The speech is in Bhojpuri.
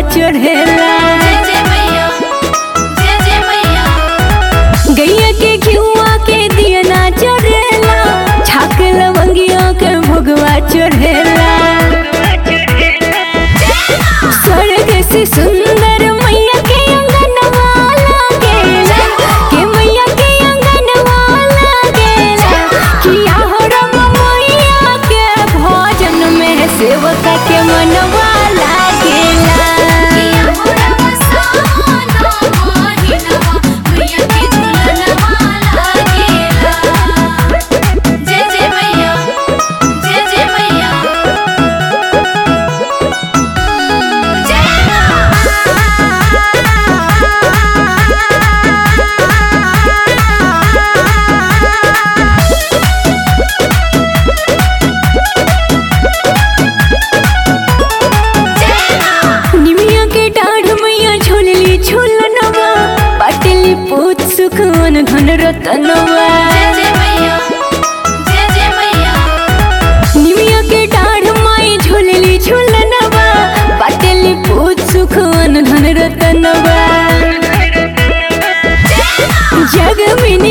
चढ़ेला जय जय मैया जय जय मैया गैया के घिउआ के दिया ना चढ़ेला छाक लवंगिया के भोगवा चढ़ेला स्वर्ग से सुंदर मैया के अंगनवा लागेला के मैया के अंगनवा लागेला किया हो रम मैया के भोजन में सेवका के मनवा लागेला किया हो रमसाना मोहिनवा मैया के झुलनवा लागेला जय जय मैया जय जय मैया जय निमिया के डाढ़ मैया झूलली झूलनवा पाटली पूत सुखवन धन रतनवा जय जय मैया जय जय मैया निमिया के डाढ़ माई झूलली झूलनवा पाटली पूत सुखवन धन रतनवा जग में